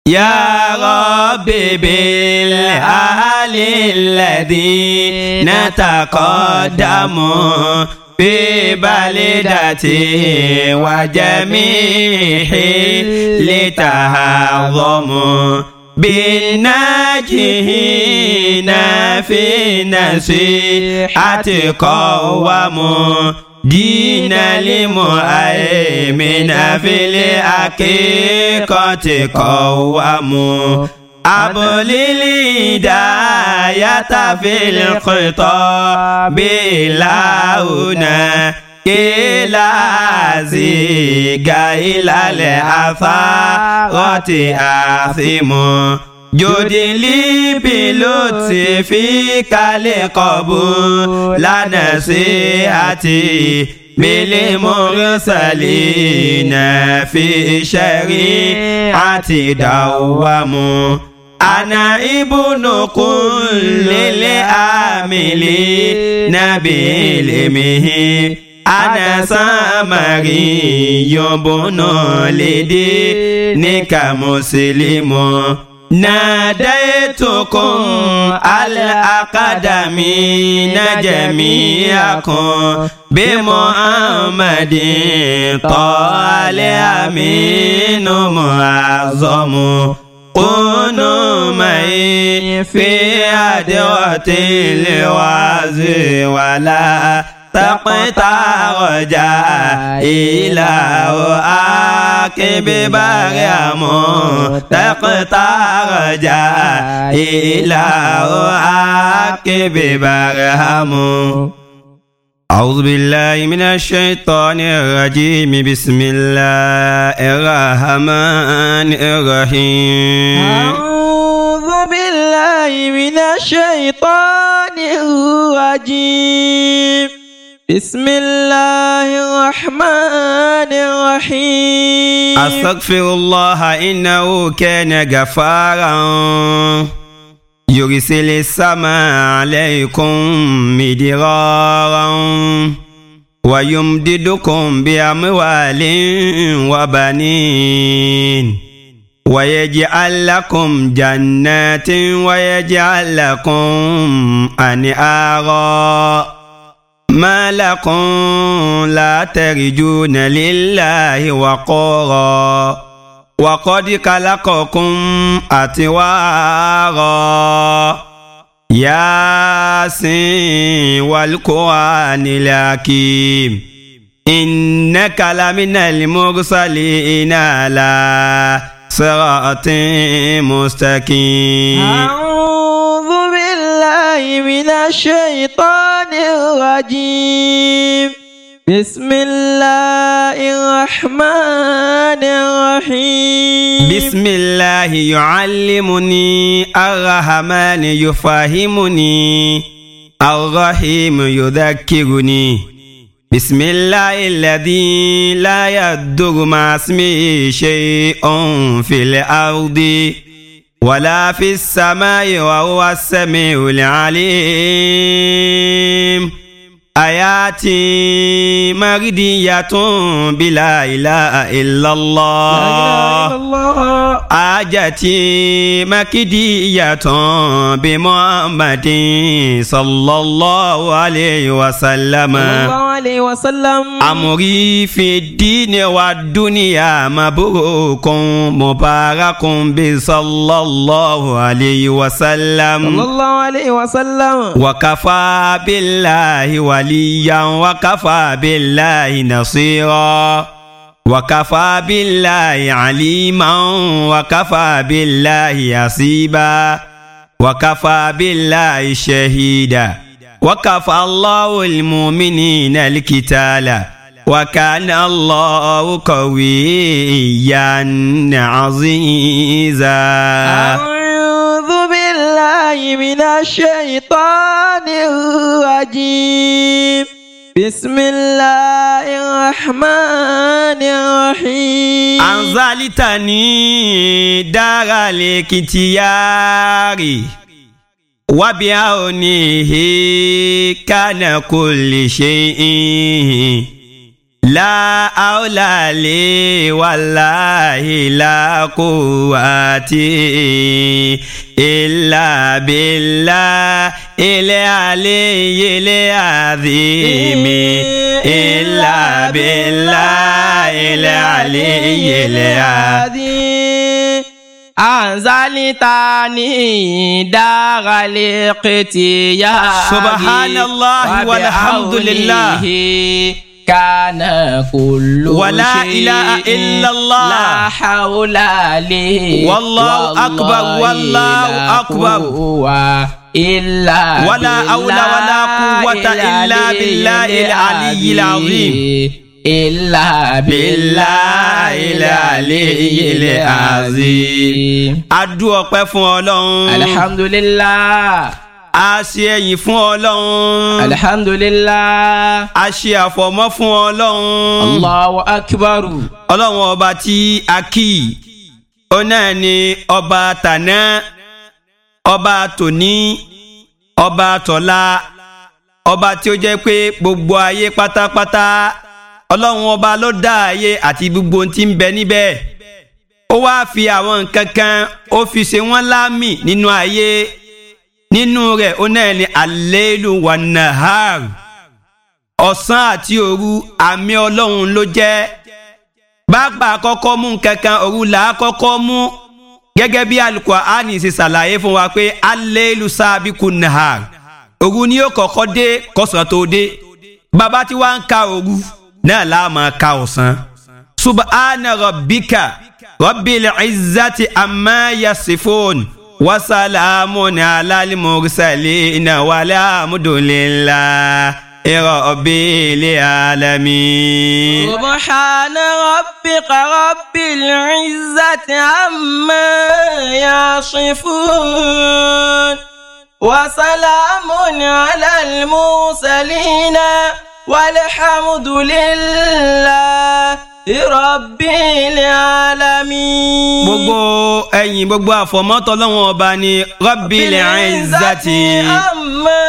يا رب بالأهل الذين تقدموا في بلدتي وجميع لتهضموا بالناجحين في نصيحة قوموا دين المؤمن في الحقيقة قوموا أبل الهداية في الخطاب لهنا إلى زيغ إلى الأثارات آثم جود لي بلطفك لقبول نصيحتي بالمرسلين في شريعة دوام أنا ابن كل العاملين بعلمه أنا سامري بن لدينك مسلم ناديتكم الأقدمين جميعكم بمحمد طال أمين معظم كونوا معي في أدوة الوعز ولا تقطع رجاء إلى عاقب بريم تقطع رجاء إلى عاقب بريم أعوذ بالله من الشيطان الرجيم بسم الله الرحمن الرحيم أعوذ بالله من الشيطان الرجيم بسم الله الرحمن الرحيم أستغفر الله إنه كان غفارا يرسل السماء عليكم مدرارا ويمددكم بأموال وبنين ويجعل لكم جنات ويجعل لكم أنهارا ما لكم لا ترجون لله وقورا وقد خلقكم أطوارا ياسين والقرآن الحكيم إنك لمن المرسلين على صراط مستقيم أعوذ بالله من الشيطان الرجيم بسم الله الرحمن الرحيم بسم الله يعلمني الرحمن يفهمني الرحيم يذكرني بسم الله الذي لا يضر مع اسمه شيء في الأرض ولا في السماء وهو السميع العليم آياتي مردية بلا إله إلا الله آجتي مكدية بمحمد صلى الله عليه وسلم الله عليه وسلم أمري في الدين والدنيا مبروك مبارك بصلى الله عليه صلى وسلم الله عليه وسلم وكفى بالله وليا وكفى بالله نصيرا وكفى بالله عليما وكفى بالله حسيبا وكفى بالله شهيدا وكفى الله المؤمنين القتال وكان الله قويا عزيزا أعوذ بالله من الشيطان الرجيم بسم الله الرحمن الرحيم أنزلتني دار الاكتيار وبعونه كان كل شيء لا أولى لي والله لا قوة إلا بالله العلي العظيم إلا بالله العلي العظيم أنزلتني دار الاقتياب سبحان الله والحمد لله. وبحوله كان كل ولا شيء إله إلا الله. لا حول لي والله أكبر، والله لا أكبر. قوة إلا ولا حول ولا قوة إلا بالله العلي العظيم. إلا بالله العلي العظيم adu ọpẹ́ fún Ọlọ́run alhamdulillah a ṣe ẹ̀yìn fún Ọlọ́run alhamdulillah a ṣe àfọ̀mọ́ fún Ọlọ́run allahu akbar Ọlọ́run ọba tí a kì í ó náà ni ọba tàná ọba tòní ọba tọ̀la ọba tí ó jẹ́ pé gbogbo ayé pátápátá Ọlọ́run ọba ló dá ayé àti gbogbo ohun tí ń bẹ níbẹ̀ ó wáá fi àwọn nǹkan kan ó fi ṣe wọ́n láàmì nínú ayé nínú rẹ̀ ó náà ní alélu wà nahar ọ̀sán àti òru àmì ọlọ́run ló jẹ́ bàbá kọ́kọ́ mú nǹkan kan òru là á kọ́kọ́ mú gẹ́gẹ́ bí Al-Qur'ani ṣe ṣàlàyé fún wa pé alélu sábìkù nahar òru ni yóò kọ́kọ́ dé kọ́sàn tó dé bàbá tí wàá ń ka òru náà láà máa ka ọ̀sán subhana rabbika rabbil izzati amma yasifun wasalamun alal mursalin walhamdulillahi rabbil alamin. سبحان ربك رب العزة عما يصفون وسلام على المرسلين والحمد لله رب العالمين gbogbo ẹ̀yìn gbogbo àfọ̀mọ́tò lọ́wọ́n ọba ni rabbil izzati. عما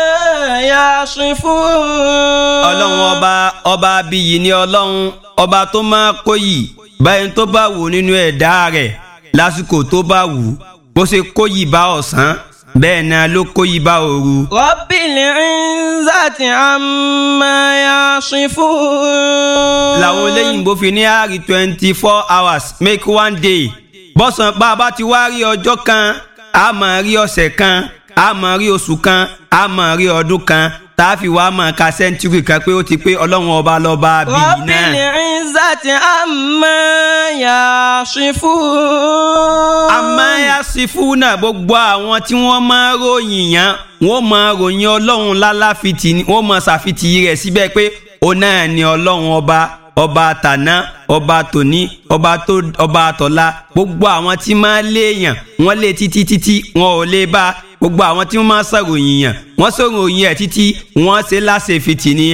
يصفون ọlọ́run ọba ọba abiyì ni ọlọ́run ọba tó máa kóyì báyìí tó bá wù nínú ẹ̀dá rẹ̀ lásìkò tó bá wù bó ṣe kóyì bá ọ̀sán bẹ́ẹ̀ náà ló kóyì bá òru. رب العزة عما يصفون làwọn olóyìnbó fi ní àárí twenty four hours make one day bọ́sàn bá a bá ti wá rí ọjọ́ kan a máa rí ọ̀sẹ̀ kan a máa rí oṣù kan a máa rí ọdún kan tá a fi wá máa ka sẹ́ńtúrì kan pé ó ti pé ọlọ́run ọba lọ́ba bíi رب náà. العزة عما يصفون amáyásífúnà gbogbo àwọn tí wọ́n máa ròyìn yàn wọ́n máa ròyìn ọlọ́run lálàfitì ni wọ́n máa ṣàfitì rẹ̀ síbẹ̀ pé ó náà ni ọlọ́run ọba ọba tàná ọba tòní ọba tó ọba tọ̀la gbogbo àwọn tí máa léèyàn wọ́n lé títí títí wọn ò lè bá gbogbo àwọn tí wọ́n máa ṣàròyìn yàn wọ́n ṣàròyìn ẹ̀ títí wọ́n ṣe láṣẹfìtì ni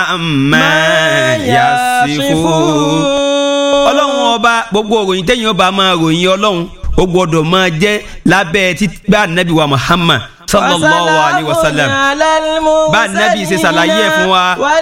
amáyásífúnà ọlọ́run ọba gbogbo òròyìn tẹ́yìn ọba máa ròyìn ọlọ́run ó gbọ́dọ̀ máa jẹ́ lábẹ́ títgbà nàbí wa muhammad sallallahu alayhi wa sallam bá nàbí ṣe ṣàlàyé ẹ̀ fún wa.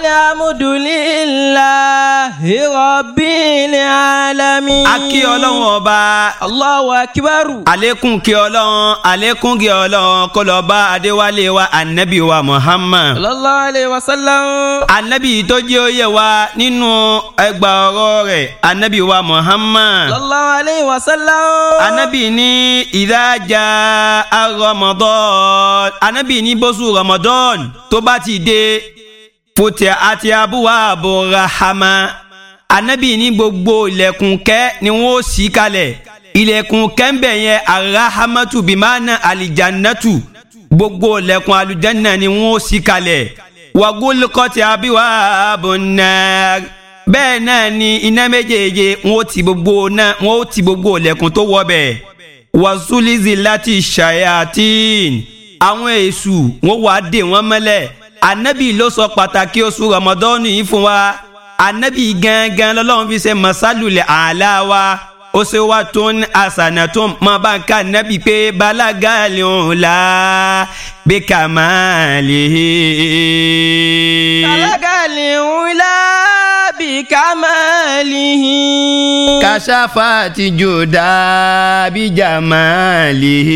walhamdulillahi rabbil alamin. a kí ọlọ́run ọba Allahu akbar. àlékún kí ọlọ́run àlékún kí ọlọ́run kó lọ bá adéwálé wa anabi wa muhammad sallallahu alayhi wa sallam. anabi tó jẹ́ òye wa nínú ẹgbà ọ̀rọ̀ rẹ̀ anabi wa muhammad. sallallahu alayhi wa sallam. anabi ní ìdájà ramadan anabi ní bóṣù ramadan tó bá ti dé fòtẹ àti abúwá àbò rahama anabi ní gbogbo ilẹ̀kùn kẹ́ ni wọ́n ó ṣí kalẹ̀ ilẹ̀kùn kẹ́ńbẹ̀ yẹn arahamatu bimana alijannatu gbogbo ilẹ̀kùn alujanna ni wọ́n ó ṣí kalẹ̀ wagolokọtì abíwá àbò náà bẹ́ẹ̀ náà ni iná méjèèje wọ́n ó ti gbogbo náà wọ́n ó ti gbogbo ilẹ̀kùn tó wọ bẹ́ẹ̀ wasulizi láti ṣayatin àwọn èṣù wọn wàá dè wọn mọ́lẹ̀ anabi ló sọ pàtàkì oṣù rọmọdọ́nù yìí fún wa anabi gangan lọ́lọ́run fi ṣe masalulẹ̀ àlá wa ó ṣe wá tó ń àṣànà tó máa bá ń ká anabi pé balagali ọ̀la bí kàmáàlì. balagali ọ̀la بكماله كشفت جودا بجماله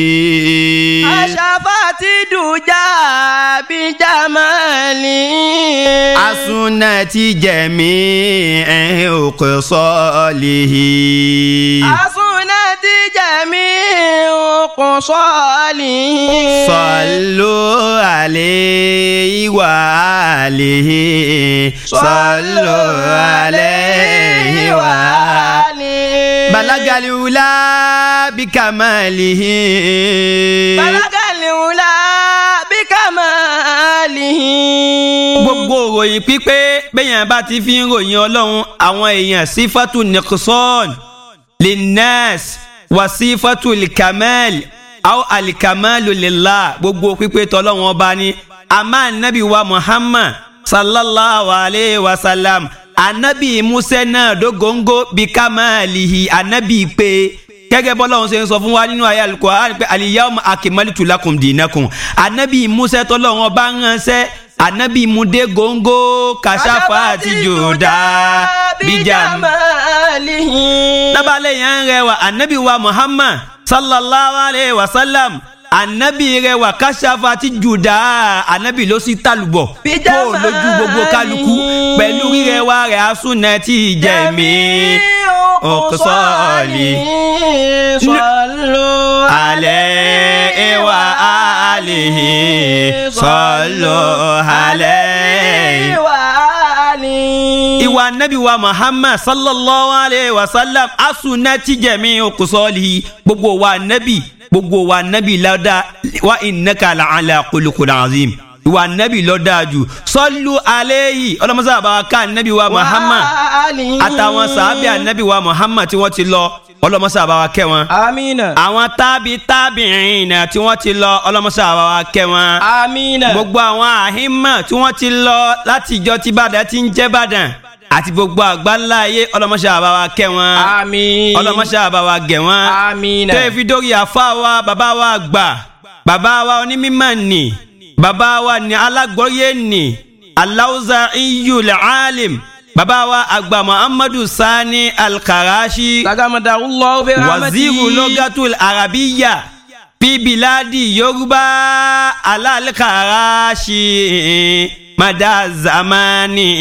كشفت دجى بجماله أسنت جميع خصاله أصنت جميع قصاله صلوا عليه وآله صلوا عليه وآله بلغ الأولى بكماله بلغ الأولى بكماله gbogbo òròyìn pípé bẹ́yàn bá ti fi ń ròyìn ọlọ́run àwọn èèyàn sífàtú nìkṣọ́n linnas wà sífàtú likamal aw alikamalu lillah gbogbo pípé tọ́lọ́run ọba ni àmọ́ anabi wa muhammad sallallahu alayhi wa sallam anabi musa náà dógóńgó bí kamalihi anabi pé gẹ́gẹ́ bọ́lá ọ̀hún ṣe ń sọ fún wa nínú ayé Al-Qur'an pé al-yawma akmaltu lakum dinakum anabi musa tọ́lọ́run ọba ń ránṣẹ́ anabi mude góńgó kàṣàfà àti jòdá bíjà بجماله dábàlẹ̀ yẹn ń rẹwà anabi wa muhammad sallallahu alayhi wa sallam anabi rẹwà kàṣàfà àti jòdá anabi ló sì tàlùbọ̀ kó o lójú gbogbo kálukú pẹ̀lú rírẹwà rẹ̀ asúnà tí jẹ̀mí òkúsọ́ọ̀lì صلوا alẹ́ wa alihi sallu alayhi. وآله ìwà nabi wa muhammad sallallahu alayhi wa sallam asunati jẹmi okusọli gbogbo wa nabi gbogbo wa nabi lada wa innaka la ala kulukul azim ìwà nabi lọ́dà jù sallu alayhi ọlọ́mọsá àbáwá ká nabi wa muhammad وآله àtàwọn sàábì anabi wa muhammad tí wọ́n ti lọ ọlọ́mọsá àbáwá kẹ́ wọn آمين àwọn tábì tábìrin tí wọ́n ti lọ ọlọ́mọsá àbáwá kẹ́ wọn آمين gbogbo àwọn àhímà tí wọ́n ti lọ láti ìjọ tí Ìbàdàn ti ń jẹ́ Ìbàdàn àti gbogbo àgbáńlá ayé ọlọ́mọṣẹ́ àbáwá kẹ́ wọn آمين ọlọ́mọṣẹ́ àbáwá gẹ̀ wọn آمين tó fi dórí àfa wa bàbá wa gbà bàbá wa onímọ̀ nì bàbá wa ní alágbọ́yé nì aláwùzà iyul alim bàbá wa àgbà Muhammadu Sani Al-Karashi تغمد الله برحمته waziru logatul arabiya fi biladi yorùbá alalkarashi madazamani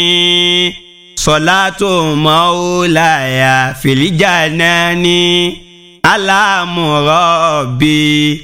solatu maulaya filijanani alamurabi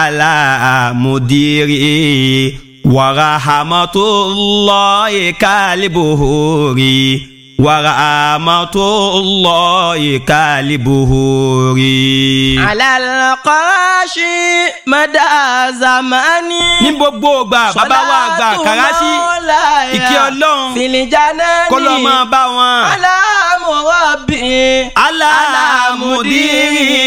alamudiri warahamatullahi kalibuhuri warahamatullahi kalibuhuri. على القراشي مدى زماني ní gbogbo ògbà bàbá wa àgbà kàràṣì ìkí ọlọ́run filijanani kó lọ́ máa bá wọn. alamurabi alamudiri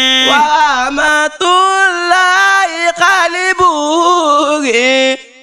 wàhámàtúláì kálíbùrì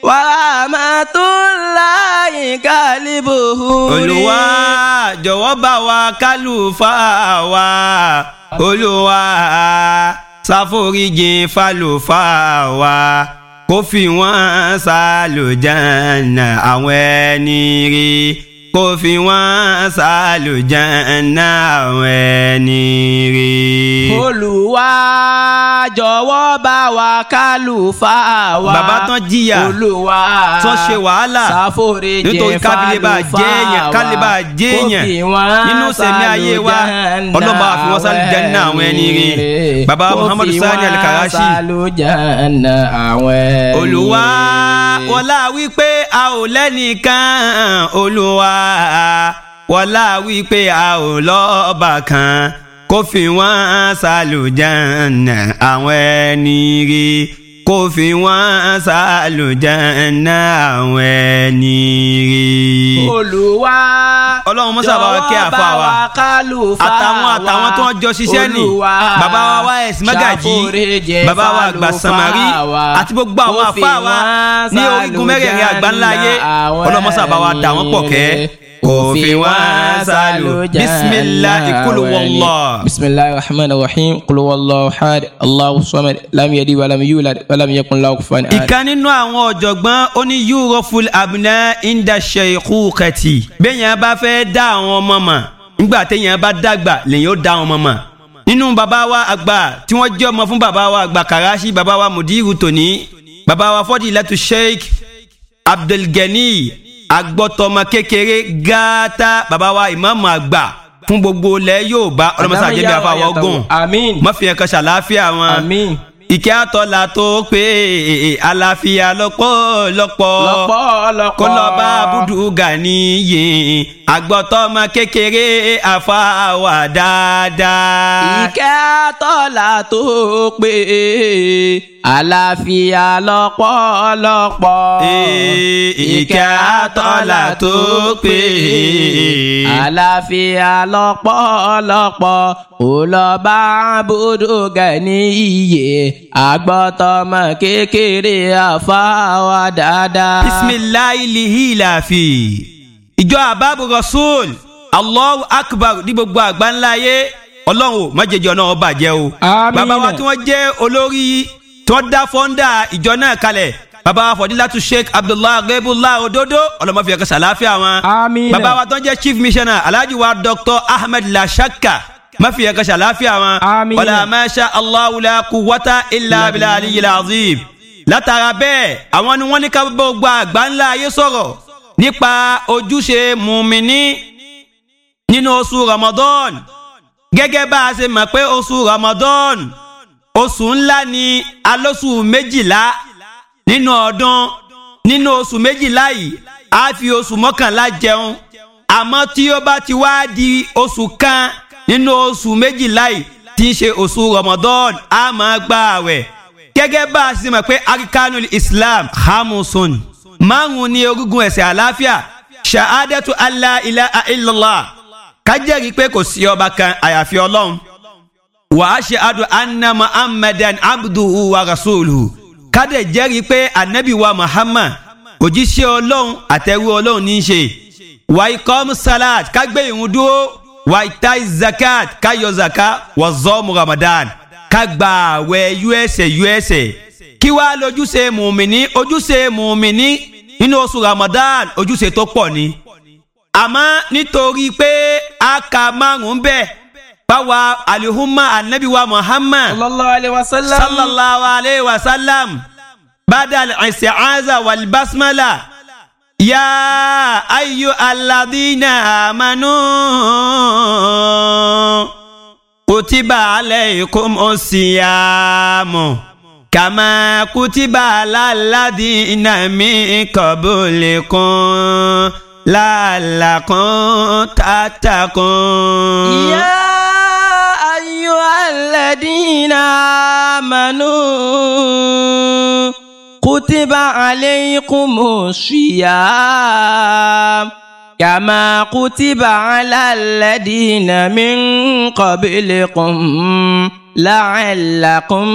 wàhámàtúláì kálíbùrì. olùwà jọ̀wọ́ bá wa kálùfáà wa olùwà ṣàforíjìn fàlùfáà wa kó fi wọ́n ṣàlùjánnà àwọn ẹni rí kó fi wọ́n ṣàlùjánnà àwọn ẹni rí. olùwà jọ̀wọ́ bá wa kálùfáà wa. bàbá tán jìyà olùwà tán ṣe wàhálà ṣàforíjìn nítorí kábílẹ̀ bá jẹ́yàn kálíbà kó jẹ́yàn fi wọ́n nínú sẹ̀mí ayé wa ọlọ́ba àfi wọ́n sálù jẹ́nà àwọn ẹni rí baba muhammadu sani alikarashi sálùjánà àwọn ẹni olùwà wọlá wípé a ò lẹ́nìkan olùwà wọlá wípé a ò lọ́ọ̀bà kan kó fi wọ́n sálùjánà àwọn ẹni rí kó fi wọ́n sálùjánà àwọn ẹni rí. olùwà ọlọ́run mọ́sá bá wa kẹ́ àfa wa àtàwọn àtàwọn tó ń jọ ṣiṣẹ́ nì bàbá wa wá ẹ̀sìn mágàjì bàbá wa àgbà sàmárì àti gbogbo àwọn àfa wa ní orígun mẹ́rẹ̀ẹ̀rin àgbáńlá ayé ọlọ́run mọ́sá bá wa dà wọ́n pọ̀ kẹ́ òfin wá sálò bisimilahi kulu wàllá. bisimilahi rahman rahim kulu wàllá had allahu samad lam yadi walam yulad walam yakun lahu kufuwan ahad. ìkan nínú àwọn ọ̀jọ̀gbọ́n ó ní yúròful abuna inda sheikhukati bẹ́ẹ̀yàn bá fẹ́ dá àwọn ọmọ mọ̀ nígbà téèyàn bá dàgbà lèyìn ó dá àwọn ọmọ mọ̀ nínú bàbá wa àgbà tí wọ́n jẹ́ ọmọ fún bàbá wa àgbà karashi bàbá wa mudiru tòní bàbá wa fọdílátù sheikh abdulgani agbọ́tọmọ kékeré gàtà bàbá wa ìmáàmù àgbà fún gbogbo ilẹ̀ Yorùbá ọlọ́mọsá àjẹbí àfàwọ̀ gùn àmín mọ́fìyàn kan ṣàlàáfíà wọn àmín ìkẹ́ àtọ́là tó pé àlàáfíà lọ́pọ̀lọpọ̀ lọ́pọ̀lọpọ̀ kó lọ bá búdú gàníyè àgbọ̀tọ́mọ kékeré àfàwà dáadáa. ìkẹ́ àtọ́là tó pé àlàáfíà lọ́pọ̀lọpọ̀ Ee, ìkẹ́ àtọ́là tó pé àlàáfíà lọ́pọ̀lọpọ̀ ó lọ bá búdú gani iye àgbọ̀tọ̀mọ kékeré àfáwà dáadáa. bisimilahi lihilafi ìjọ àbábù rasul allahu akbar ní gbogbo àgbáńlá ayé ọlọ́run ò má jẹjọ náà ó bàjẹ́ o. Àmín. bàbá wa tí wọ́n jẹ́ olórí tí wọ́n dá fọ́ńdà ìjọ náà kalẹ̀ bàbá wa fọdílátù sheikh abdullahi rebullah ododo ọlọmọfì ẹ̀ka sàláfíà wọn. Àmín. bàbá wa tó ń jẹ́ chief missioner alhaji wa dr ahmed lashaka mafi ẹ̀ka sàláfíà wọn. Àmín. wàlá masha allahu la quwwata illa billahi aliyyil azim. látara bẹ́ẹ̀ àwọn ni wọ́n ní ká gbogbo àgbáńlá ayé sọ̀rọ̀ nípa ojúṣe mùmíní nínú oṣù ramadan gẹ́gẹ́ bá a ṣe mọ̀ pé oṣù ramadan oṣù ńlá ni alóṣù méjìlá nínú ọdún nínú oṣù méjìlá yìí a fi oṣù mọ́kànlá jẹun àmọ́ tí ó bá ti wá di oṣù kan nínú oṣù méjìlá yìí tí ń ṣe oṣù ramadan a máa gba àwẹ̀ gẹ́gẹ́ bá a ṣe mọ̀ pé arikanul islam hamusun márùn ni orígun ẹ̀sẹ̀ àlàáfíà shahadatu allah ilaha illallah kájẹ́rìí pé kò sí ọba kan àyàfi ọlọ́run wa ashhadu anna muhammadan abduhu wa rasuluhu kádẹ̀ jẹ́rìí pé anabi wa muhammad òjíṣẹ́ ọlọ́run àtẹ̀rú ọlọ́run ní í ṣe wa ikom salat kágbé ìrun dúró wa itai zakat káyọ zaka wa zọ́ọ̀mù ramadan kágbà àwẹ̀ uẹsẹ̀ uẹsẹ̀ kí wàá lójúṣe mùmíní ojúṣe mùmíní nínú oṣù ramadan ojúṣe tó pọ̀ ni àmọ́ nítorí pé a ka márùn-ún bẹ́ẹ̀ báwa alihuma anabi wa muhammad sallallahu alayhi wa sallam. sallallahu alayhi wa sallam badal isti'aza wal basmala ya ayu alladhina amanu kutiba alaykum usiyamu kama kutiba alaladina min qablikum la'allakum tattaqun. يا أيها الذين آمنوا كتب عليكم الصيام كما كتب على الذين من قبلكم لعلكم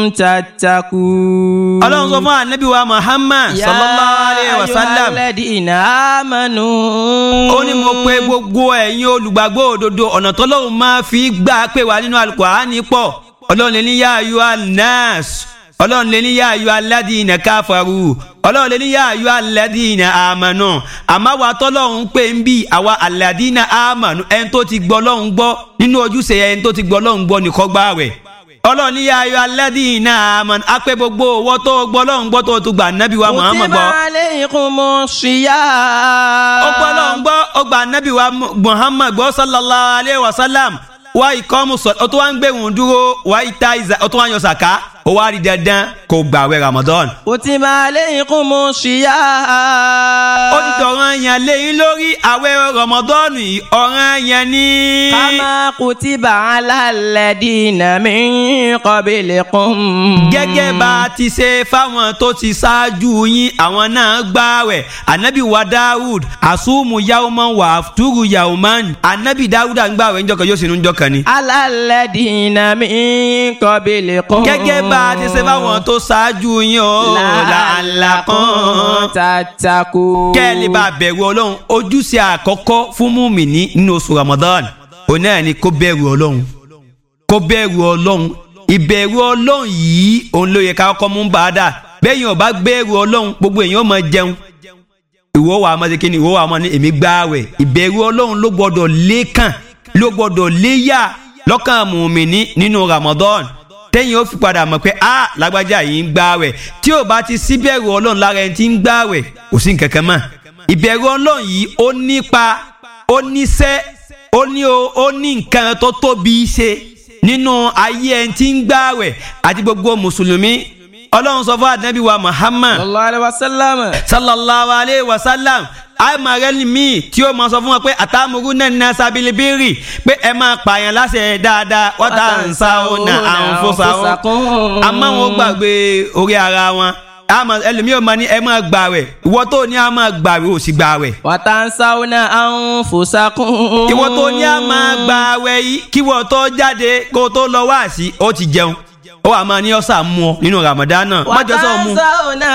تتقون ọlọ́run sọ fún anabi wa muhammad sallallahu alayhi wa يا sallam أيها الذين آمنوا ó ní mo pe gbogbo ẹ̀yin olùgbàgbọ́ òdodo ọ̀nà tọ́lọ́run máa fi gbà pé wà nínú alukur'ani pọ̀ ọlọ́run lè ní yá ayọ́ anas ọlọ́run lè ní yá ayọ́ aládìínà káfàrú ọlọ́run lè ní yá ayọ́ aládìínà àmànù àmọ́ wa tọ́lọ́run pé ń bí àwa aládìínà àmànù ẹni tó ti gbọ́ ọlọ́run gbọ́ nínú ojúṣe ẹni tó ti gbọ́ ọlọ́run gbọ́ nìkan gbá rẹ̀ ọlọ́run ní yá ayọ́ aládìínà àmànù á pé gbogbo owó tó gbọ́ ọlọ́run gbọ́ tó tún gbà nábì wa muhammad كتب gbọ́ عليكم الصيام ó gbọ́ lọ́n gbọ́ ó gba anabi wa muhammad gbọ́ sallallahu alayhi wa sallam wá ìkọ́mù sọ ó tún wá ń gbẹ̀wọ̀n dúró wá ìta ìzà ó tún wá yan sàká ó wá rí dandan kó gbààwẹ̀ ramadan. كتب عليكم الصيام ó ti dọ̀ràn yẹn léyìn lórí àwẹ̀ ramadan yìí ọ̀ràn yẹn ní. كما كتب على الذين من قبلكم gẹ́gẹ́ bá a ti ṣe fáwọn tó ti ṣáájú yín àwọn náà gbààwẹ̀ anabi wa dawud asumu yauman wa afturu yauman anabi dawud à ń gbààwẹ̀ ńjọ́ kan yóò sì ń jọ́ kan ni. على الذين من قبلكم gẹ́gẹ́ bá bá a ti ṣe fáwọn tó ṣáájú yín o làálàkùn tattaqun. kẹ́ ẹ lè bá a bẹ̀rù ọlọ́run ojúṣe àkọ́kọ́ fún mùmíní nínú oṣù Ramadan òun náà ni kó bẹ̀rù ọlọ́run kó bẹ̀rù ọlọ́run ìbẹ̀rù ọlọ́run yìí òun ló yẹ ká kọ́ mú bá a dà bẹ́yìn ọba bẹ̀rù ọlọ́run gbogbo èèyàn máa jẹun ìwọ wà á máa ṣe kíni ìwọ wà á máa ní èmi gbààwẹ̀ ìbẹ̀rù ọlọ́run ló gbọ́dọ̀ lékàn ló gbọ́dọ̀ léyà lọ́kàn mùmíní nínú Ramadan tẹ́yìn ó fi padà mọ̀ pé a lágbájá yìí ń gbààwẹ̀ tí ò bá ti síbẹ̀rù ọlọ́run lára ẹni tí ń gbààwẹ̀ kò sí nǹkan kan mọ́ ìbẹ̀rù ọlọ́run yìí ó nípa ó níṣẹ́ ó ní o- ó ní nǹkan tó tóbi ṣe nínú ayé ẹni tí ń gbààwẹ̀ àti gbogbo mùsùlùmí ọlọ́run sọ fún ànábì wa Muhammad sallallahu alaihi wasallam. sallallahu alayhi wa sallam àmàrẹ́lì míì tí ó máa sọ fún wọn pé àtàmúrú náà ní asabilibiri pé ẹ máa pààyàn láṣẹ dáadáa wọ́n tà ń sá ó na àǹfọ̀sà ó àmọ́ wọn ó gbàgbé orí ara wọn àmọ́ ẹlòmíì ò máa ní ẹ máa gbààwẹ̀ ìwọ tó ní a máa gbààwẹ̀ ò sì gbààwẹ̀ watansawna anfusakum. ìwọ tó ní a máa gbààwẹ̀ yìí kí wọ́n tó jáde kó o tó lọ wá sí ó ti jẹun ó wà máa ní ọ̀sà mú ọ nínú Ramadan náà má jọ sọ mú watansawna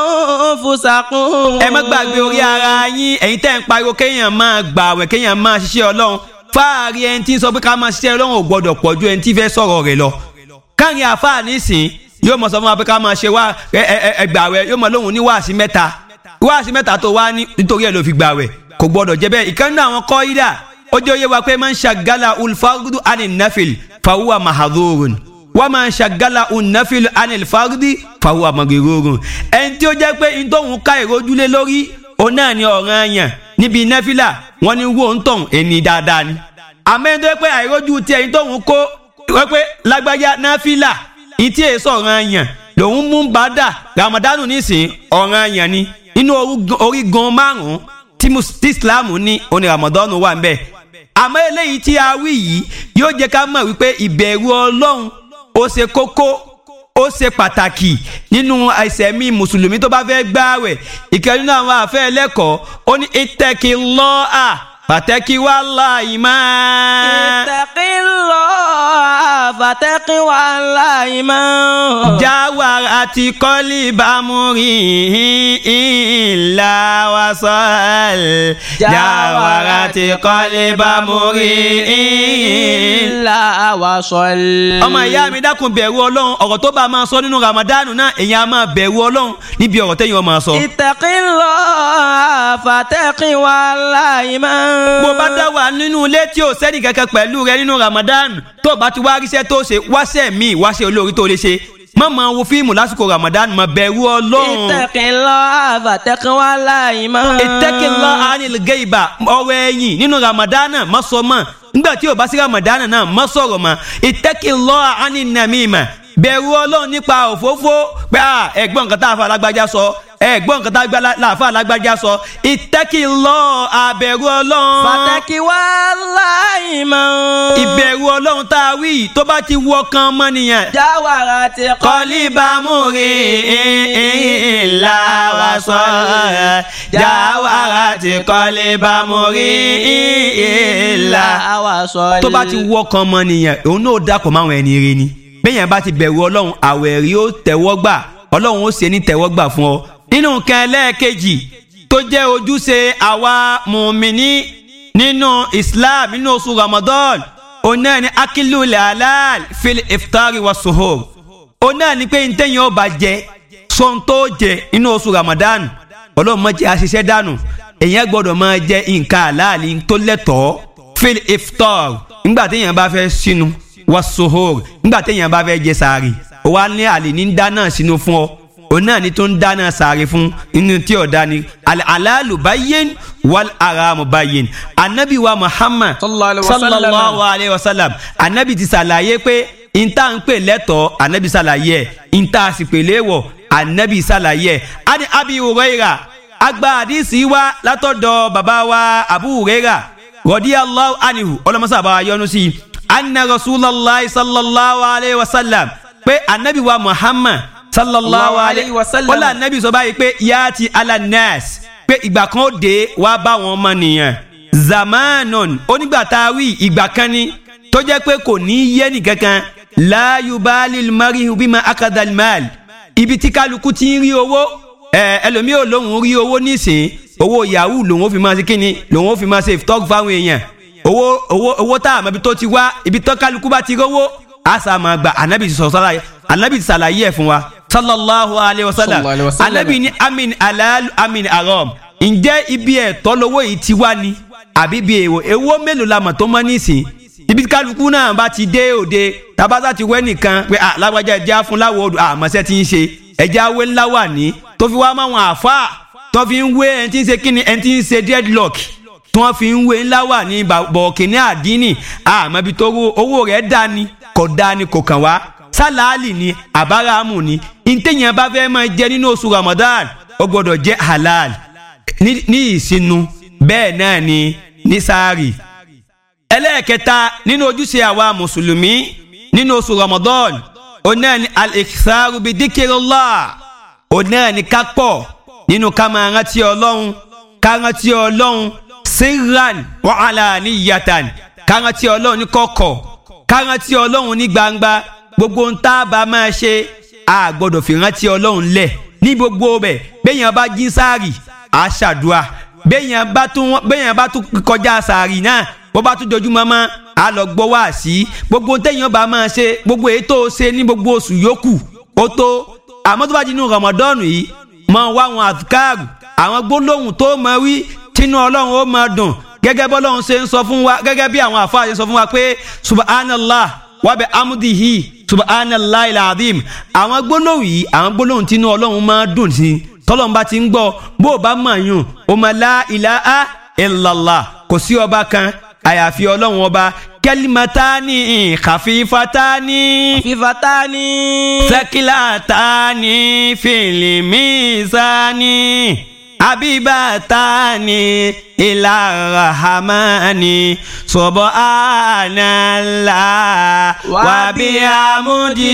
anfusakum. ẹ má gbàgbé orí ara yín ẹ̀yin tẹ́ ń pariwo kéèyàn máa gbààwẹ̀ kéèyàn máa ṣiṣẹ́ ọlọ́run fáàrí ẹni tí ń sọ pé ká máa ṣiṣẹ́ ọlọ́run ò gbọ́dọ̀ pọ̀ ju ẹni tí fẹ́ sọ̀rọ̀ rẹ̀ lọ. káàrin àfáà nísìn yóò mọ̀ sọ fún wa pé ká máa ṣe wá ẹ ẹ ẹ ẹ gbààwẹ̀ yóò mọ̀ lóhùn ní wáàsí mẹ́ta wáàsí mẹ́ta tó wá ní nítorí ẹ̀ ló fi gbààwẹ̀ kò gbọ́dọ̀ jẹ́ bẹ́ẹ̀ ìkànnì àwọn kọ́ ìdá ó jẹ́ òye wa pé máa ń ṣàgálà ulfardu anil nafil fawuwa mahadurun wọ́n máa ń ṣàgálà unafilu anil fardi fàwọn àmọ̀gẹ̀rọ̀rùn ẹni tí ó jẹ́ pé ntòhún ká ìrójúlé lórí òun náà ni ọ̀ràn àyàn níbi nẹ́fìlà wọ́n ní wo ń tàn ẹni dáadáa ni àmọ́ ẹni tó yẹ pé àìrójú tí ẹni tóhun kó wọ́n pé lágbájá nẹ́fìlà ìtí èso ọ̀ràn àyàn lòun mú bàdà ramadanu nísìn ọ̀ràn àyàn ni inú orígun márùn-ún tí mus- tí islam ní oní ramadanu wà ń bẹ̀ àmọ́ eléyìí tí a wí yìí yóò jẹ́ ká mọ̀ wípé ìbẹ̀rù ọlọ́run ó ṣe kókó ó ṣe pàtàkì nínú àìsẹ̀mí mùsùlùmí tó bá fẹ́ gbààwẹ̀ ìkẹ́ nínú àwọn àfẹ́ ẹlẹ́kọ̀ọ́ ó ní ìtẹ́kì lọ́ọ̀à pàtẹ́kì wà láì máa. ittaqillaha fattaqiwallahi man. jáwàrà àti kọ́lí bámúrí ìlà wàsán. jáwàrà àti kọ́lí bámúrí ìlà. illa wasal. ọmọ ìyá mi dákun bẹ̀rù ọlọ́run ọ̀rọ̀ tó bá máa sọ nínú ramadanu náà èèyàn á máa bẹ̀rù ọlọ́run níbi ọ̀rọ̀ tẹ́yìn ọmọ sọ. ittaqillaha fattaqiwallahi man. bó bá dá wà nínú ilé tí ò sẹ́ni kankan pẹ̀lú rẹ nínú ramadan tó bá ti wá ríṣẹ́ tó ṣe wáṣẹ́ míì wáṣẹ́ olórí tó lè ṣe má máa wo fíìmù lásìkò ramadan má bẹ̀rù ọlọ́run. ittaqillaha fattaqiwallahi man. ìtẹ́kìlá anilgẹ́ ìbà ọ̀rọ̀ ẹ̀yìn nínú ramadan má sọ mọ́ nígbà tí ò bá sí ramadan náà má sọ̀rọ̀ mọ́ ìtẹ́kìlá aninamima bẹ̀rù ọlọ́run nípa òfófó pé à ẹ̀gbọ́n nǹkan tá a fa alágbájá sọ ẹ̀gbọ́n nǹkan tá a fa alágbájá sọ ìtẹ́kìlá àbẹ̀rù ọlọ́run fattaqiwallahi man. ìbẹ̀rù ọlọ́run tá a wí yìí tó bá ti wọ kan mọ́nìyàn. jawarati kọ́líbàmúrí ìlà wa sọ jáwàrà ti kọ́líbàmúrí ìlà. wasal. tó bá ti wọ kan mọ́nìyàn òun náà dàpọ̀ máwọn ẹni rẹ ni bẹ́yẹn bá ti bẹ̀rù ọlọ́run àwẹ̀ rí ó tẹ̀wọ́ gbà ọlọ́run ó ṣe ní tẹ̀wọ́ gbà fún ọ. nínú nǹkan ẹlẹ́ẹ̀kejì tó jẹ́ ojúṣe àwa mùmíní nínú Islam nínú oṣù Ramadan òun náà ni akilu halal fil iftari wa suhur òun náà ni pé ntẹ́yìn ọba jẹ sọ́n tó jẹ nínú oṣù Ramadan ọlọ́run má jẹ́ àṣìṣe dànù èyàn gbọ́dọ̀ máa jẹ nǹkan halali tó lẹ́tọ̀ọ́ fil iftar nígbà téèyàn bá fẹ́ sínú wa suhur nígbà téèyàn bá fẹ́ jẹ sàárì ó wá ní àlè ní dáná sínú fún ọ òun náà ni tó ń dáná sàárì fún inú tí ọ̀dá ni alalu bayyin wal aramu bayyin anabi wa muhammad Sallallahu alaihi wa sallam. sallallahu alayhi wa sallam anabi ti ṣàlàyé pé ìta ń pè lẹ́tọ̀ọ́ anabi ṣàlàyé ẹ̀ ìta sì pè léwọ̀ anabi ṣàlàyé ẹ̀ ani abi huraira agba àdìsí wa látọ̀dọ̀ bàbá wa abu huraira radiyallahu anhu ọlọ́mọṣà bá wa yọ́nú sí i anna rasulallah sallallahu alayhi wa sallam pé anabi wa muhammad sallallahu alayhi wa sallam wọ́n lé anabi sọ báyìí pé yaati ala nas pé ìgbà kan ó dé wá bá wọn ọmọ nìyẹn zamanon onígbà tá a wí ìgbà kan ni tó jẹ́ pé kò ní yé nìkankan la yubali marihu bima akadal mal ibi tí kálukú ti ń rí owó ẹ ẹlòmíì ò lóun rí owó nísìn owó yahoo lòun ó fi máa ṣe kíni lòun ó fi máa ṣe talk fáwọn èèyàn owó owó owó tá a mọ ibi tó ti wá ibi tó kálukú bá ti rówó a sá máa gbà anabi sọ sọlá anabi ṣàlàyé ẹ̀ fún wa sallallahu alayhi wa sallam Sallallahu alayhi wa sallam. anabi ní amin alal amin aram ǹjẹ́ ibi ẹ̀tọ́ lówó yìí ti wá ni àbí ibi èèwọ̀ èèwọ̀ mélòó la mọ̀ tó mọ́ nísìn ibi kálukú náà bá ti dé òde tabata ti wẹ́ nìkan pé à lágbájá ẹ̀jẹ̀ á fún láwọ̀ odò àmọ́sẹ́ ti ń ṣe ẹ̀jẹ̀ awé ńlá wà ní tó fi wá máwọn àfa tó fi ń wé ẹni tí ń ṣe kíni ẹni tí ń ṣe deadlock tí wọ́n fi ń wé ńlá wà ní bọ̀ọ̀kìnní àdínì àmọ́ ibi tó owó rẹ̀ dá ni kò dá ni kò kàn wá sálàálì ni àbáraàmù ni ntẹ̀yìn bá fẹ́ máa jẹ nínú oṣù Ramadan ó gbọ́dọ̀ jẹ́ halal ní ní ìsinu bẹ́ẹ̀ náà ni ní sáárì ẹlẹ́ẹ̀kẹta nínú ojúṣe àwa mùsùlùmí nínú oṣù Ramadan onáà ni al-iktharu bi dhikrillah onáà ni ká pọ̀ nínú ká máa rántí ọlọ́run ká rántí ọlọ́run sirran wa alaniyatan ká rántí ọlọ́run ní kọ̀kọ̀ ká rántí ọlọ́run ní gbangba gbogbo ń tá a bá máa ṣe a gbọ́dọ̀ fi rántí ọlọ́run lẹ̀ ní gbogbo bẹ̀ bẹ́yàn bá jí sáàrì a ṣàdúà bẹ́yàn bá tún bẹ́yàn bá tún kọjá sáàrì náà bó bá tún dojú mọ́mọ́ a lọ gbọ́ wá sí gbogbo téèyàn bá máa ṣe gbogbo èyí tó ṣe ní gbogbo oṣù yòókù ó tó àmọ́ tó bá di inú rọmọdọ́ọ̀nù yìí mọ wá àwọn àfikáàrù àwọn gbólóhùn tó mọ wí tínú ọlọ́run ó máa dùn gẹ́gẹ́ bọ́lọ́run ṣe ń sọ fún wa gẹ́gẹ́ bí àwọn àfáà ṣe sọ fún wa pé subhanallah wàbẹ amudihi subhanallah ilaadim àwọn gbólóhùn yìí àwọn gbólóhùn tínú ọlọ́run máa dùn sí tọ́lọ́run bá ti ń gbọ́ bó o bá mọ̀ yùn o máa la ilaha illallah kò sí ọba kan àyàfi ọlọ́run ọba kẹlímátánì kàfífátánì fifatani. sẹkílátánì fìlímísánì abibatani ilarahamani subhanallah wabihamudi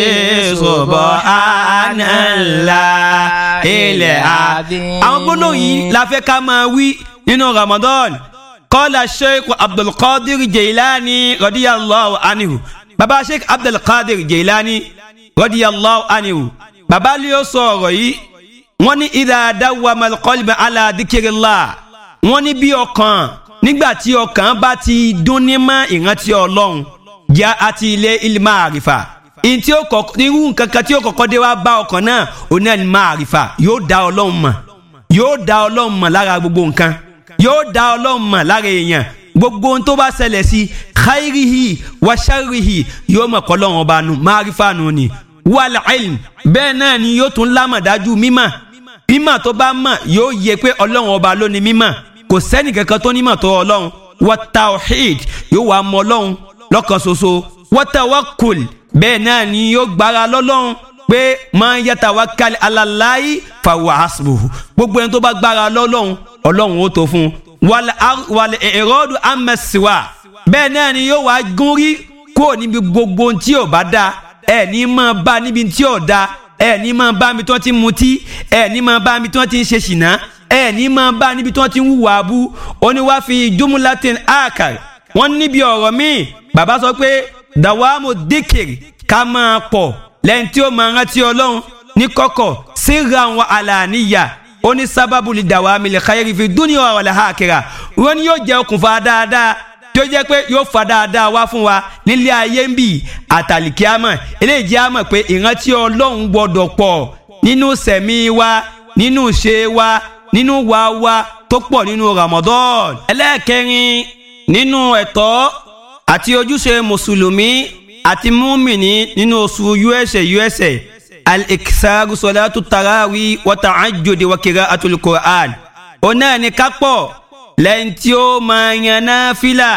subhanallah ilẹ̀ a. àwọn gbólóhùn yìí la fẹ́ ká máa wí nínú Ramadan kọ́lá sheikh abdulkadir jailani radiyallahu anhu baba sheikh abdulkadir jailani radiyallahu anhu baba lè sọ ọ̀rọ̀ yìí wọ́n ní idha dawwama al-qalbu ala dhikrillah wọ́n ní bí ọkàn nígbà tí ọkàn bá ti dún ní mọ́ ìrántí ọlọ́run jẹ́ àti ilé ilmá àrífà ìtí ó kọ́kọ́ irú nǹkan kan tí ó kọ́kọ́ dé wá bá ọkàn náà oní ilmá àrífà yóò dá ọlọ́run mọ̀ yóò dá ọlọ́run mọ̀ lára gbogbo nǹkan yóò dá ọlọ́run mọ̀ lára èèyàn gbogbo ohun tó bá ṣẹlẹ̀ sí khairihi wa sharrihi yóò mọ̀ kọ́ lọ́run ọba nù márífà nù ni wal ilm bẹ́ẹ̀ náà ni yóò tún lámọ̀dájú mímọ̀ mímọ̀ tó bá mọ̀ yóò yẹ pé ọlọ́run ọba ló ní mímọ̀ kò sẹ́ni kankan tó nímọ̀ tó ọlọ́run wa tawhid yóò wá mọ ọlọ́run lọ́kan ṣoṣo wa tawakkul bẹ́ẹ̀ náà ni yóò gbára lọ́lọ́run pé man yatawakkal ala Allahi fahuwa hasbuhu gbogbo ẹni tó bá gbára lọ́lọ́run ọlọ́run ó tó fún un wal i'radu amma siwa bẹ́ẹ̀ náà ni yóò wá gún rí kúrò níbi gbogbo ohun tí ò bá dáa ẹ̀ ní máa bá níbi tí ò dáa ẹ ní máa bá mi tí wọ́n ti ń mutí ẹ ní máa bá mi tí wọ́n ti ń ṣe ṣìnà ẹ ní máa bá níbi tí wọ́n ti ń hùwà abú oníwà fi jumlatin akar wọ́n níbi ọ̀rọ̀ míì bàbá sọ pé dawamu dikiri ká máa pọ̀ lẹ́yìn tí ó máa rántí ọlọ́run ní kọ̀kọ̀ sirran wa alaniya ó ní sábàbù li dawami li khayri fi dunya wal akhirah wọ́n ní yóò jẹ́ okùnfà dáadáa tí ó jẹ́ pé yóò fa dáadáa wá fún wa nílé ayé ń bì àtàlìkíámọ̀ eléyìí jẹ́ àmọ̀ pé ìrántí ọlọ́run gbọ́dọ̀ pọ̀ nínú sẹ̀mí wa nínú ṣe wa nínú wa wa tó pọ̀ nínú Ramadan. ẹlẹ́ẹ̀kẹrin nínú ẹ̀tọ́ àti ojúṣe mùsùlùmí àti múmìnì nínú oṣù usa usa al-iksaru salatu tarawi wa ta'ajjudi wa qira'atul Qur'an. ọ̀nà ni ká pọ̀ lẹ́yìn tí ó máa yan náfìlà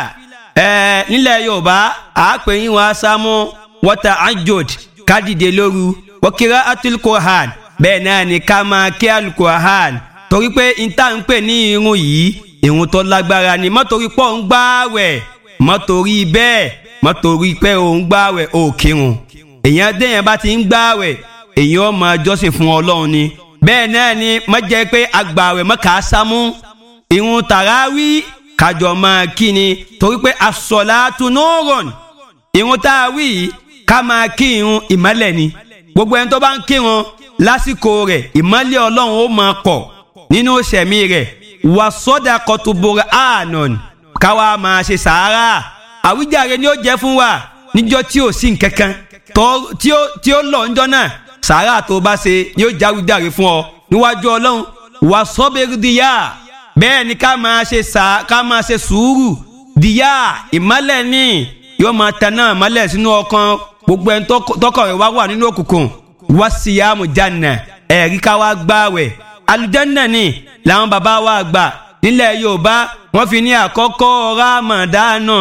ẹ̀ nílẹ̀ yorùbá àápẹ̀yìn wa sámú wọ́tà ajod kádìdé lóru wọ́kìrá atulkohan bẹ́ẹ̀ náà ni ká máa kí alukohan torí pé níta ń pè ní irun yìí irun tó lágbára ni mọ́tòrí pọ̀ ń gbáwẹ̀ mọ́tòrí bẹ́ẹ̀ mọ́tòrí pé ò ń gbáwẹ̀ ò kírun èèyàn déyàn bá ti ń gbáwẹ̀ èèyàn ó máa jọ́sìn fún ọlọ́run ni bẹ́ẹ̀ náà ni má jẹ́ pé agbàwẹ̀ mọ́ kàá sámú ìrun tàràwí kájọ máa kí ni torí pé asọ̀làtú nurun ìrun tá a wí ká máa kírun ìmọ́lẹ̀ ni gbogbo ẹni tó bá ń kírun lásìkò rẹ̀ ìmọ́lẹ̀ ọlọ́run ó máa pọ̀ nínú sẹ̀mí rẹ̀ wà sọ́dà kọtùbọ̀rẹ̀ àánọ̀n káwa máa ṣe sàárà àwíjàre ni ó jẹ́ fún wa níjọ́ tí ò sí nkankan tí ó lọ níjọ́ náà sàárà tó bá ṣe ni ó jáwíjàre fún ọ níwájú ọlọ́run wà sọ́bẹ̀rẹ̀ díyà bẹ́ẹ̀ ni ká máa ṣe sà ká máa ṣe sùúrù díyà ìmọ́lẹ̀ ni yóò máa tanná ìmọ́lẹ̀ sínú ọkàn gbogbo ẹni tọkọ rẹ̀ wá wà nínú òkùnkùn wá síyàmù jàǹnà ẹ̀rí ká wá gbààwẹ̀ alùjànnà ni làwọn bàbá wa gbà nílẹ̀ yorùbá wọ́n fi ní àkọ́kọ́ ramadana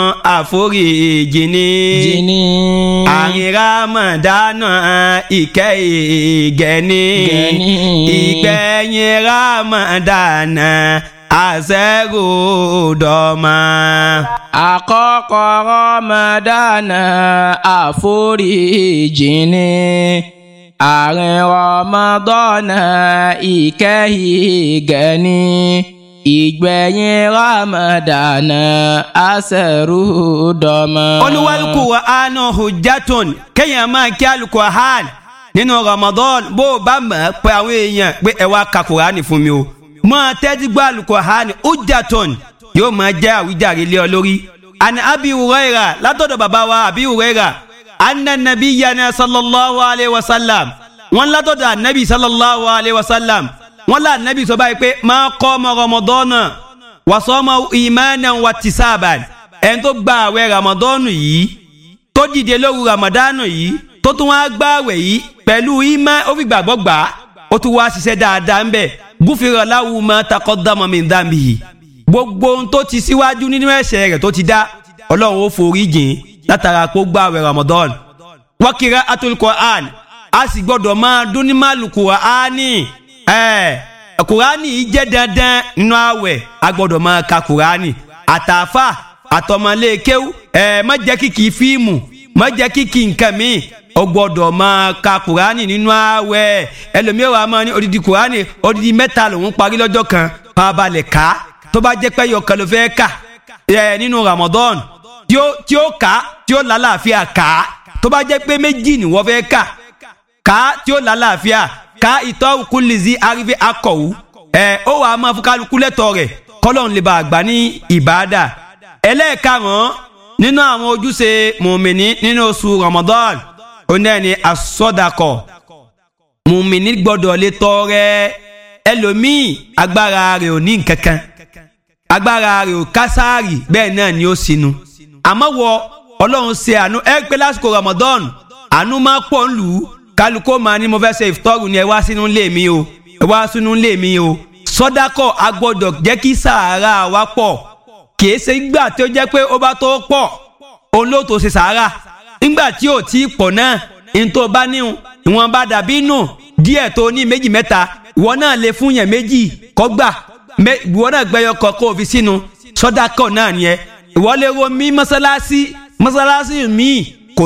àforíjì ni àrìn ramadana ìkẹ́ ìgẹ̀ni ìgbẹ̀yìn ramadana àṣẹ́rò dọ́mà. àkọ́kọ́ ramadana àforíjì ni àrìn ramadana ìkẹ́ ìgẹ̀ni ìgbẹ̀yìn ramadana aṣẹ́rù dọ́mọ. olúwalùkù wa ánà hujjatun kéèyàn máa kí alukur'an nínú ramadan bó o bá mọ̀ pé àwọn èèyàn pé ẹ wá ka kur'an fún mi o máa tẹ́tí gbọ́ alukur'an hujjatun yóò máa jẹ́ àwíjàre lé ọ lórí. àni abi huraira látọ̀dọ̀ bàbá wa abi huraira anna nabiyyana sallallahu alayhi wa sallam wọn látọ̀dọ̀ anabi sallallahu alayhi wa sallam wọn là nẹ́bí sọ báyìí pé máa kọ́ ọmọ rọmọdọ́nà wàsọ́mọ ìmánà wà tìsáàbàn ẹni tó gba àwẹ̀ rọmọdọ́nù yìí tó dìde lóru rọmọdánù yìí tó tún wá gba àwẹ̀ yìí pẹ̀lú ìmá ó fi gbàgbọ́ gbà á ó tún wá ṣiṣẹ́ dáadáa ń bẹ̀ gúfèrè láwù máa takọ́ dámọ̀ mi dáàmì yìí gbogbo ohun tó ti síwájú nínú ẹ̀ṣẹ̀ rẹ̀ tó ti dá ọlọ́run ó forí jìn látara pé ó gba àwẹ̀ rọmọdọ́nù wákìrá atul Qur'an a sì gbọ́dọ̀ máa dún ní màlù Qur'ani ẹ kurani yìí jẹ́ dandan nínú àwẹ̀ a gbọ́dọ̀ máa ka kurani àtàfà àtọmọlékéwù ẹ má jẹ́ kíkì fíìmù má jẹ́ kíkì nǹkan mi o gbọ́dọ̀ máa ka kurani nínú àwẹ̀ ẹlòmíràn wà máa ní odidi kurani odidi mẹ́ta lòún parí lọ́jọ́ kan pàbalẹ̀ ká tó bá jẹ́ pé yọkan ló fẹ́ kà ẹ nínú Ramadan tí ó tí ó kà tí ó lálàáfíà kà tó bá jẹ́ pé méjì ni wọ́n fẹ́ kà kà tí ó lálàáfíà ka ìtọ́ kulizi arife akọ̀wù ẹ ó wàá máa fún kálukú lẹ́tọ̀ rẹ̀ kọ́lọ́n lè bá àgbà ní ìbáadà ẹlẹ́ẹ̀karùn-ún nínú àwọn ojúṣe mùmìnì nínú oṣù Ramadan ó náà ní asọ́dakọ̀ mùmìnì gbọ́dọ̀ lè tọrẹ ẹlòmíì agbára rẹ̀ ò ní nkankan agbára rẹ̀ ò kásáàrì bẹ́ẹ̀ náà ni ó sinú àmọ́ wọ ọlọ́run ṣe àánú ẹ pé lásìkò Ramadan àánú máa pọ̀ ń lù ú kálukó máa ní mo fẹ́ ṣe ìfitọ́rù ni ẹ wá sínú ilé mi o ẹ wá sínú ilé mi o sọ́dákọ̀ a gbọ́dọ̀ jẹ́ kí sàárà wa pọ̀ kìí ṣe gbà tí ó jẹ́ pé ó bá tó pọ̀ òun ló tó ṣe sàárà nígbà tí ò tí pọ̀ náà ní tó bá níhun ìwọ̀n bá dàbí nù díẹ̀ tó ní méjì mẹ́ta ìwọ náà lè fún yẹn méjì kọ́ gbà ìwọ náà gbẹ́yọ kọ́ kó o fi sínú sọ́dákọ̀ náà nìyẹn ìwọ lè ro mí mọ́sálásí mọ́sálásí míì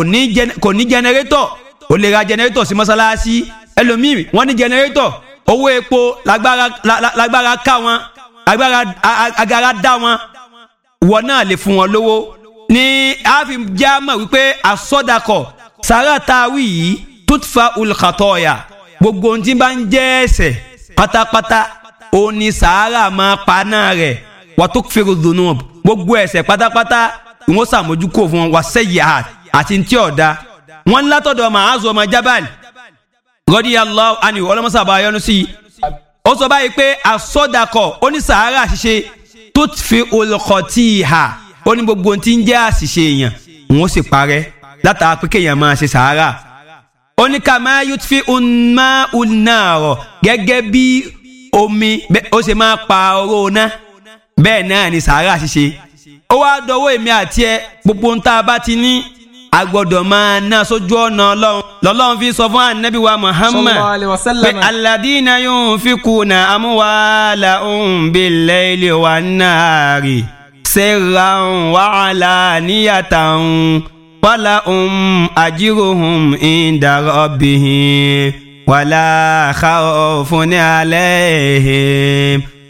kò ní jẹnẹrétọ̀ o lè ra jẹnẹrétọ̀ sí mọ́sálásí ẹlòmíì wọ́n ní jẹnẹrétọ̀ owó epo lágbára lágbára ká wọn agbára agara dá wọn wọ́n náà lè fún wọn lówó ní àfi jámọ̀ wípé àsọdakọ̀ sàrà táwí yìí tutfa olùkàtọ̀ọ̀yà gbogbo ohun tí bá ń jẹ́ ẹ̀ṣẹ̀ pátápátá òun ni sàárà máa pa náà rẹ̀ wàtó fèrè dùnú gbogbo ẹ̀ṣẹ̀ pátápátá ìwọ́n sàmójúkò fún wọn wà sẹ́yìn àti ntí ọ̀dà wọn látọ̀dọ̀ Ma'azu ọmọ Jabal radiyallahu anhu ọlọ́mọsá bá yọnu sí i ó sọ báyìí pé àsọdakọ̀ onísàárà ṣiṣe tó fi olùkọ́tì ìhà ó ní gbogbo tí ń jẹ́ àṣìṣe èèyàn òun sì parẹ́ látara pé kéèyàn máa ṣe sàárà ó ní ká máa yóò fi ọ̀nà ọ̀nà rọ̀ gẹ́gẹ́ bí omi ó ṣe máa pa oró ná bẹ́ẹ̀ náà ni sàárà ṣiṣe ó wá dọwọ́ èmi àti ẹ gbogbo ń tá a bá ti ní a gbọ́dọ̀ máa ná sójú ọ̀nà ọlọ́run lọ́lọ́run fi sọ fún anabi wa muhammad pé aladina yunfikuna amwalahum bil-layli wan-nahari sirran wa alaniyatan walahum ajruhum inda rabbihim wala khawfun alayhim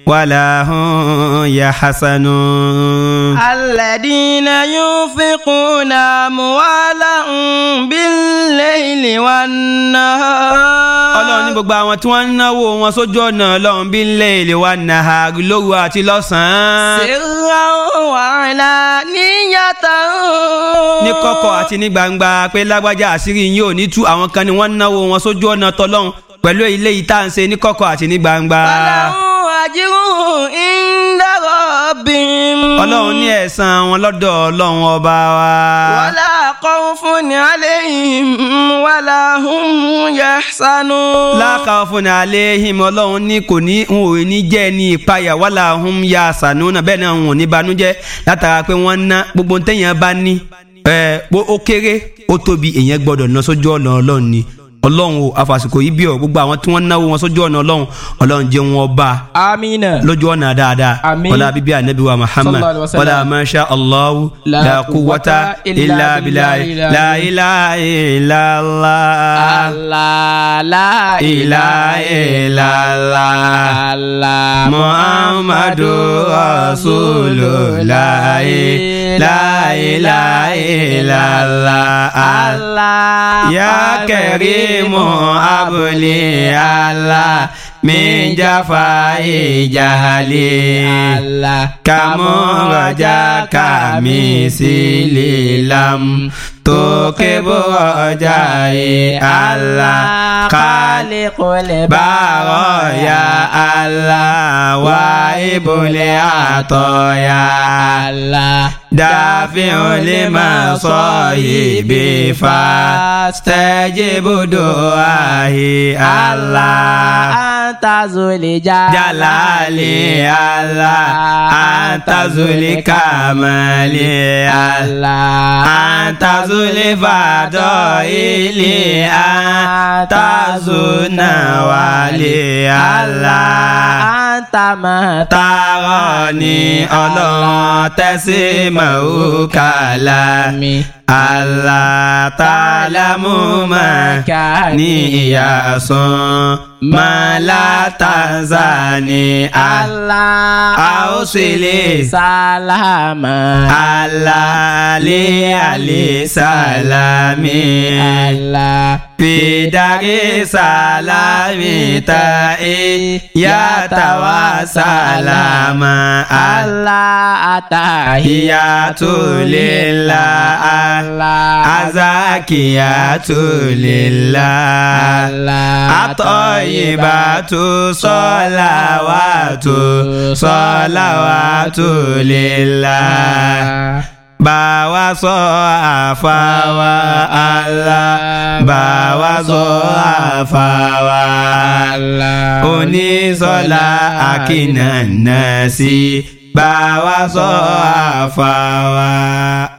ولا هم يحسنون الذين ينفقون أموالهم بالليل والنهار ọlọ́run ní gbogbo àwọn tí wọ́n ń náwó wọn sójú ọ̀nà ọlọ́run bí ńlẹ̀ èlé wa nàá lóru àti lọ́sàn-án سرا وعلانية ní kọ̀kọ̀ àti ní gbangba pé lágbájá àṣírí yín ò ní tú àwọn kan ni wọ́n ń náwó wọn sójú ọ̀nà tọlọ́run pẹ̀lú ilé yìí tá à ń ṣe ní kọ̀kọ̀ àti ní gbangba. فلهم أجرهم عند ربهم ọlọ́run ní ẹ̀san wọn lọ́dọ̀ ọlọ́run ọba wa. ولا خوف عليهم ولا هم يحزنون láàkà fún ní alẹ́ him ọlọ́run ní kò ní n ò ní jẹ́ ní ìpayà wàhálà ọ̀hún ya sànúnà bẹ́ẹ̀ náà n ò ní banújẹ́ látara pé wọ́n ná gbogbo ntẹ̀yìn bá ní ẹ̀ bó ó kéré ó tóbi èèyàn gbọ́dọ̀ ná sójú ọ̀nà ọlọ́run ni ọlọ́run o àfàsìkò yìí bí ọ gbogbo àwọn tí wọ́n náwó wọn sójú ọ̀nà ọlọ́run ọlọ́run jẹ́ wọn bá آمين lójú ọ̀nà dáadáa Àmín. wọlá bíbí anabi wa muhammad Sallallahu alaihi wasallam. wọlá masha allahu La la quwwata quwwata illa illa billahi billahi. la ilaha illallah. الله لا إله إلا الله الله محمد رسول الله لا إله إلا الله الله يا كريم أبلي الله من جفاء جهلي الله كم رجاك مثلي لم تكب رجائي الله خالق البرايا الله وائب العطايا الله دافع لمصائب فاستجب دعائي الله أنت ذو الجلال جلالي الله أنت ذو الكمال الله أنت ذو الفضائل أنت ذو النوال الله أنت ما تراني الله تسمع كلامي Allah ta'lamu ma kani ya son ma la tanzani Allah Ausili salama Allah li ali salami Allah Bidari salami ta'i ya tawa salama Allah Tahiyatu lillah Allah Azakiyatu lillah Allah Atoyibatu solawatu solawatu lillah Bawa sọ àfàwà Allah Bawa sọ àfàwà Allah Onísọlá akínà náà sí Bawa sọ àfàwà.